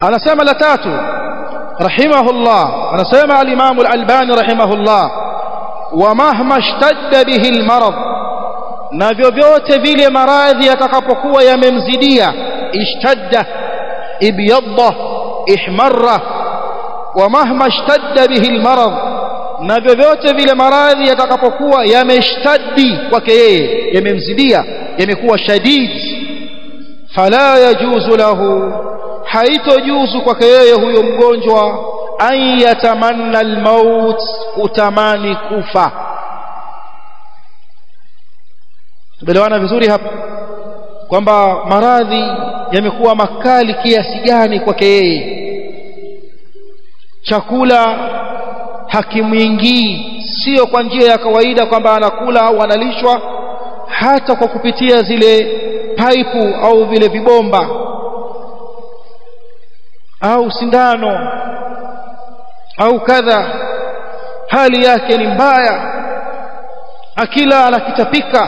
anasema la tatu rahimahullah anasema al-Imam al-Albani rahimahullah wa mahma ishtadda bihi al-marad na vyovyote vile maradhi yatakapokuwa yamemzidia ishtadda ibyadda ihmarra wa mahma ishtadda bihi al-marad na vyovyote vile maradhi yatakapokuwa yameshtaddi kwake yeye yamemzidia yamekuwa shadid fala yajuzu lahu haitojuzu kwake yeye huyo mgonjwa an yatamanna almaut kutamani kufa tumeelewana vizuri hapa kwamba maradhi yamekuwa makali kiasi gani kwake yeye chakula hakimwingii sio kwa njia ya kawaida kwamba anakula au analishwa hata kwa kupitia zile paipu au vile vibomba au sindano au kadha hali yake ni mbaya akila anakitapika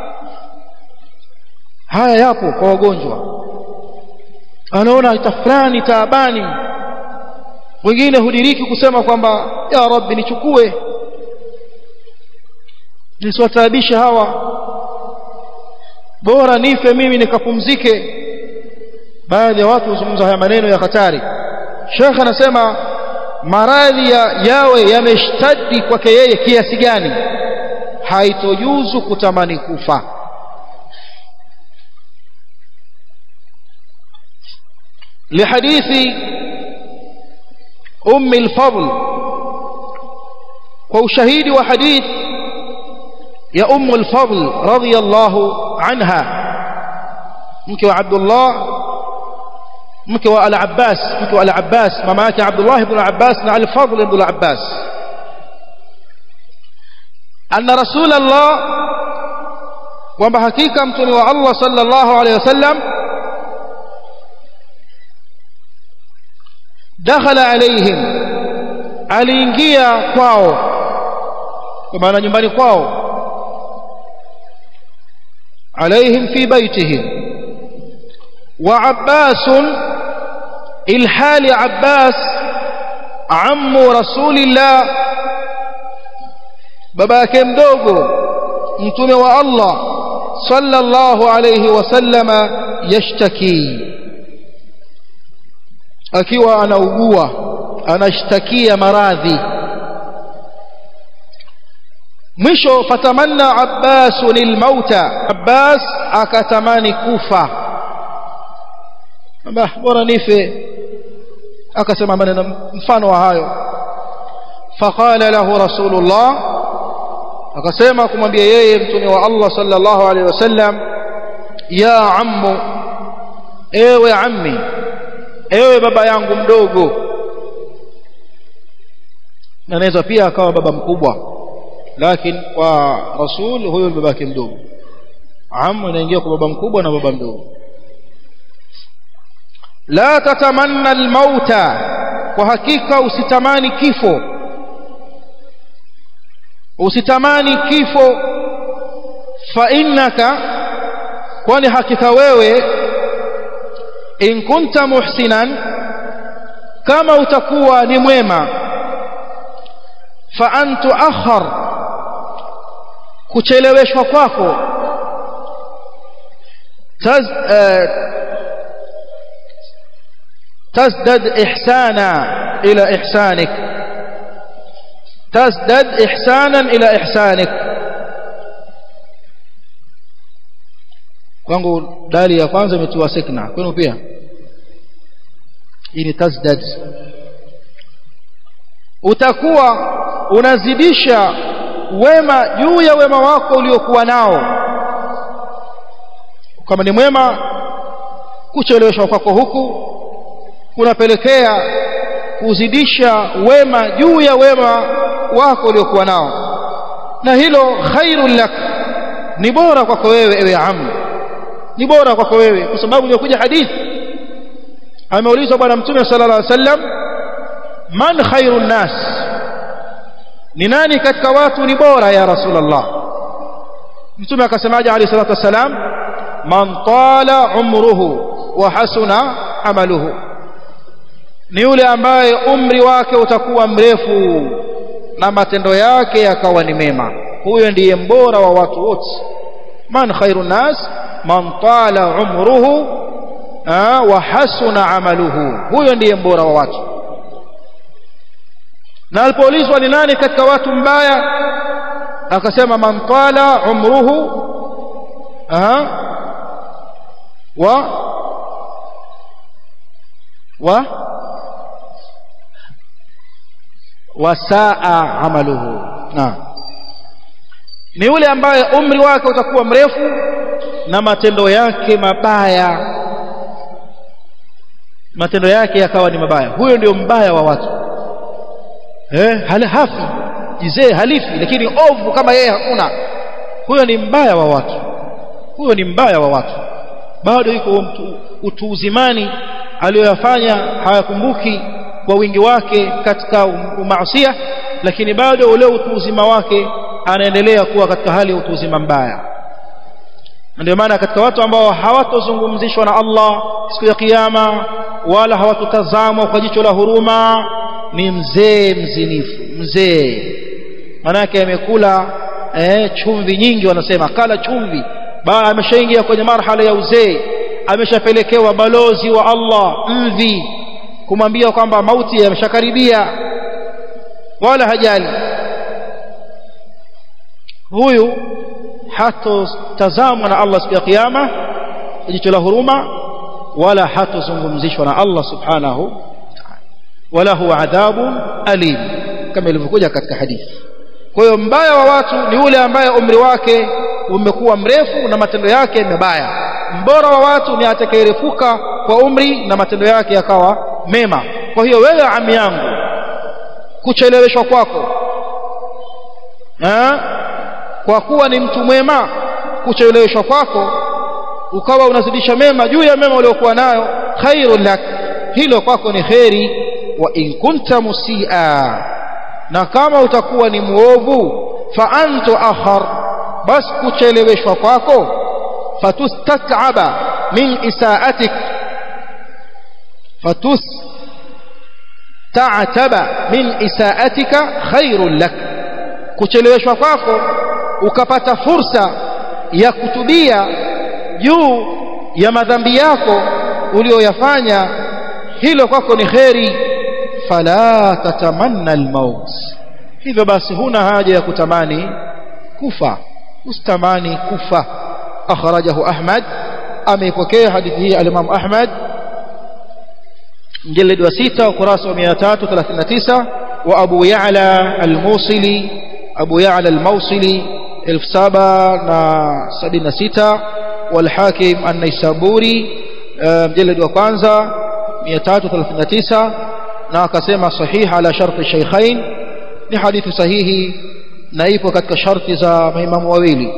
haya yapo kwa wagonjwa anaona tafrani taabani wengine hudiriki kusema kwamba ya rabbi nichukue nisiwataabishe hawa bora nife mimi nikapumzike baadhi ya watu huzungumza haya maneno ya hatari Sheikh anasema maradhi ya yawe yameshtadi kwake yeye kiasi gani haitojuzu kutamani kufa لحديث أم الفضل وشهيد وحديث يا أم الفضل رضي الله عنها مك وعبد الله مك والعباس مك والعباس مماك عبد الله بن العباس مع الفضل بن العباس أن رسول الله وبحقيقة متني الله صلى الله عليه وسلم دخل عليهم aliingia kwao kwa maana nyumbani kwao عليهم في بيتهم وعباس الحال عباس عم رسول الله باباك مدوغو متومه والله صلى الله عليه وسلم يشتكي akiwa anaugua anashtakia maradhi mwisho fatamanna Abbas lilmauta Abbas akatamani kufa bah bora nife akasema maneno mfano wa hayo faqala lahu rasulullah akasema kumwambia yeye mtume wa Allah sallallahu alaihi wasallam ya ammu ewe ammi ewe baba yangu mdogo na naweza pia akawa baba mkubwa lakini kwa rasul huyo ni babake mdogo amu inaingia kwa baba mkubwa na baba mdogo la tatamanna almauta kwa hakika usitamani kifo usitamani kifo fa innaka kwani hakika wewe in kunta muhsinan kama utakuwa ni mwema fa an tuakhar kucheleweshwa kwako taz تزدد إحسانا إلى إحسانك تزدد إحسانا إلى إحسانك kwangu dali ya kwanza imetiwa sikna kwenu pia hii ni tazdad utakuwa unazidisha wema juu ya wema wako uliokuwa nao kama ni mwema kucheleweshwa kwako huku kunapelekea kuzidisha wema juu ya wema wako uliokuwa nao na hilo khairul lak ni bora kwako wewe ewe amu ni bora kwako wewe kwa sababu imekuja hadithi ameulizwa bwana mtume sallallahu alaihi wasallam man khairun nas ni nani katika watu ni bora ya rasulullah mtume akasemaje alayhi salatu wasalam man tala umruhu wa hasuna amaluhu ni yule ambaye umri wake utakuwa mrefu na matendo yake yakawa ni mema huyo ndiye mbora wa watu wote man khairu nas man tala umruhu wa hasuna amaluhu huyo ndiye mbora wa watu na alipoulizwa ni nani katika watu mbaya akasema man tala umruhu aha wa wa wasaa amaluhu na ni yule ambaye umri wake utakuwa mrefu na matendo yake mabaya matendo yake yakawa ni mabaya huyo ndio mbaya wa watu eh hali hafi jizee halifi lakini ovu kama yeye hakuna huyo ni mbaya wa watu huyo ni mbaya wa watu bado yuko mtu utu uzimani aliyoyafanya hayakumbuki kwa wingi wake katika umaasia lakini bado ule utu uzima wake anaendelea kuwa katika hali ya utu uzima mbaya ndio maana katika watu ambao hawatozungumzishwa na Allah siku ya kiyama wala hawatotazamwa kwa jicho la huruma ni mzee mzinifu mzee manake amekula eh, chumvi nyingi wanasema kala chumvi ba ameshaingia kwenye marhala ya uzee ameshapelekewa balozi wa Allah mvi kumwambia kwamba mauti yameshakaribia wala hajali huyu hatotazamwa na Allah siku ya kiyama jicho la huruma wala hatozungumzishwa na Allah subhanahu wala huwa adhabun alim kama ilivyokuja katika hadithi kwa hiyo mbaya wa watu ni yule ambaye umri wake umekuwa mrefu na matendo yake mabaya mbora wa watu ni atakayerefuka kwa umri na matendo yake yakawa mema kwa hiyo wewe ami yangu kucheleweshwa kwako ha? kwa kuwa ni mtu mwema kucheleweshwa kwako ukawa unazidisha mema juu ya mema uliokuwa nayo khairul lak hilo kwako ni kheri wa in kunta musia na kama utakuwa ni muovu fa antu akhar bas kucheleweshwa kwako fatustataba min isaatik fatustataba min isaatika khairul lak kucheleweshwa kwako ukapata fursa ya kutubia juu ya madhambi yako ulioyafanya hilo kwako ni kheri fala tatamanna almaut hivyo basi huna haja ya kutamani kufa ustamani kufa akhrajahu ahmad ameipokea hadithi hii al-imam ahmad mjalid wa 6 ukurasa wa 339 wa abu ya'la al-musili abu ya'la al-mawsili 1776 والحاكم النيسابوري مجلد wa kwanza 339 na akasema sahih ala sharti shaykhain ni hadithi sahihi na ipo katika sharti za maimamu wawili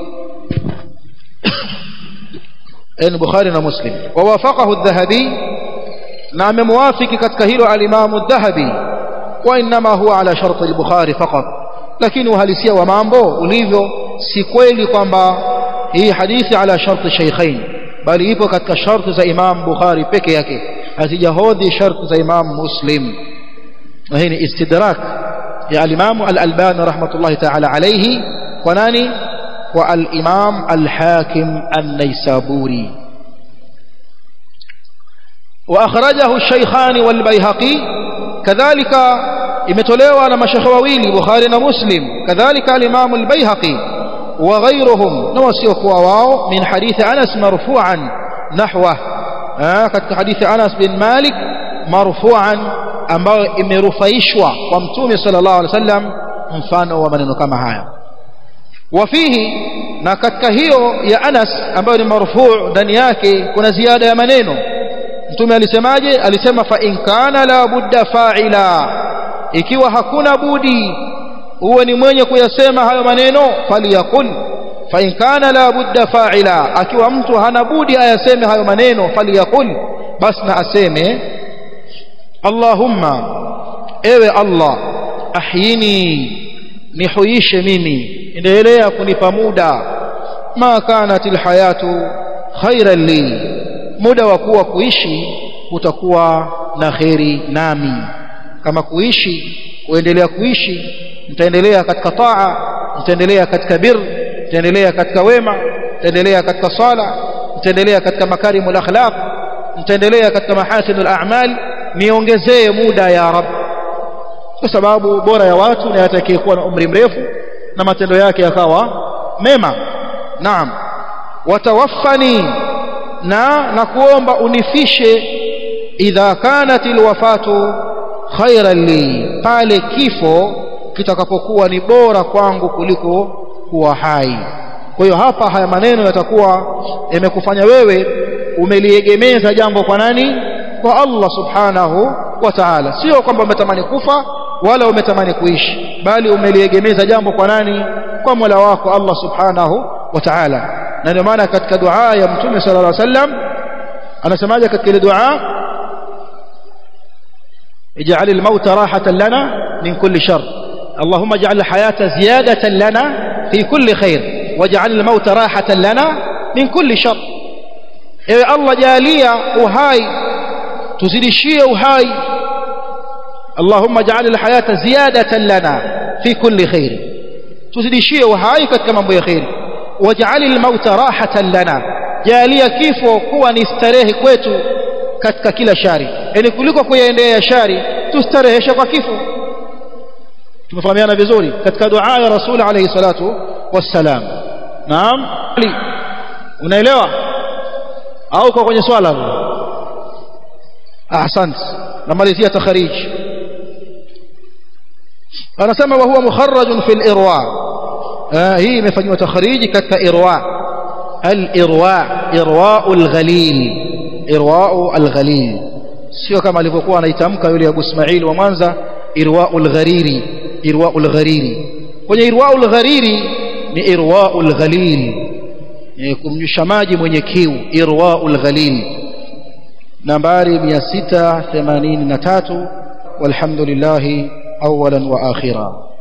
en Bukhari na Muslim wa wafaqahu adh-Dhahabi na amemwafiki katika hilo al-Imam adh-Dhahabi wa inma huwa ala sharti al-Bukhari faqat lakini uhalisia wa mambo ulivyo si kweli kwamba hii hadithi ala sharti shaykhain bali ipo katika sharti za Imam Bukhari peke yake hazijahodhi sharti za Imam Muslim na hii ni istidrak ya al-Imam al-Albani rahmatullahi ta'ala alayhi kwa nani kwa al-Imam al-Hakim an-Naisaburi واخرجه الشيخان والبيهقي كذلك imetolewa na mashekhe wawili Bukhari na Muslim kadhalika al-Imam al-Baihaqi wa ghayruhum na wasiokuwa wao min hadithi Anas marfu'an nahwa katika hadithi Anas bin Malik marfu'an ambayo imerufaishwa kwa Mtume sallallahu alaihi wasallam mfano wa maneno kama haya wafihi na katika hiyo ya Anas ambayo ni marfu' ndani yake kuna ziada ya maneno Mtume alisemaje alisema fa in kana la budda fa'ila ikiwa hakuna budi uwe ni mwenye kuyasema hayo maneno faliyakul fa in kana la budda fa'ila akiwa mtu hana budi ayaseme hayo maneno faliyakul bas na aseme Allahumma ewe Allah ahyini nihuishe mimi endelea kunipa muda ma kanat alhayatu khairan li muda wa kuwa kuishi utakuwa na kheri nami kama kuishi kuendelea kuishi nitaendelea katika taa nitaendelea katika bir nitaendelea katika wema nitaendelea katika sala nitaendelea katika makarimul akhlaq nitaendelea katika mahasinul a'mal niongezee muda ya rab kwa sababu bora ya watu ni atakayekuwa na umri mrefu na matendo yake yakawa mema naam watawaffani na na kuomba unifishe idha kanat alwafatu khairan li pale kifo kitakapokuwa ni bora kwangu kuliko kuwa hai kwa hiyo hapa haya maneno yatakuwa yamekufanya wewe umeliegemeza jambo kwa nani kwa Allah subhanahu wa ta'ala sio kwamba umetamani kufa wala umetamani kuishi bali umeliegemeza jambo kwa nani kwa Mola wako Allah subhanahu wa ta'ala na ndio maana katika dua ya mtume sallallahu alaihi wasallam anasemaje katika ile dua اجعل الموت راحة لنا من كل شر اللهم اجعل الحياة زيادة لنا في كل خير واجعل الموت راحة لنا من كل شر ewe Allah jalia uhai tuzidishie uhai Allahumma ja'al al-hayata ziyadatan lana fi kulli khair tuzidishie uhai katika mambo ya khair waj'al al-mauta rahatan lana jalia kifo kuwa ni starehe kwetu katika kila shari yani kuliko kuyaendea shari tustarehesha kwa kifo tumefahamiana vizuri katika dua ya rasul alayhi salatu wassalam naam unaelewa au kwa kwenye swala ahsant namalizia takharij anasema wa huwa mukharraj fi al-irwa hii imefanywa takhariji katika irwa al-irwa irwa al-ghalil irwa al-ghalil sio kama alivyokuwa anaitamka yule Abu Ismail wa Mwanza irwa al-ghariri irwa al-ghariri kwenye irwa al-ghariri ni irwa al-ghalil kumnyusha maji mwenye kiu irwaul ghalil nambari 683 walhamdulillah awalan wa akhira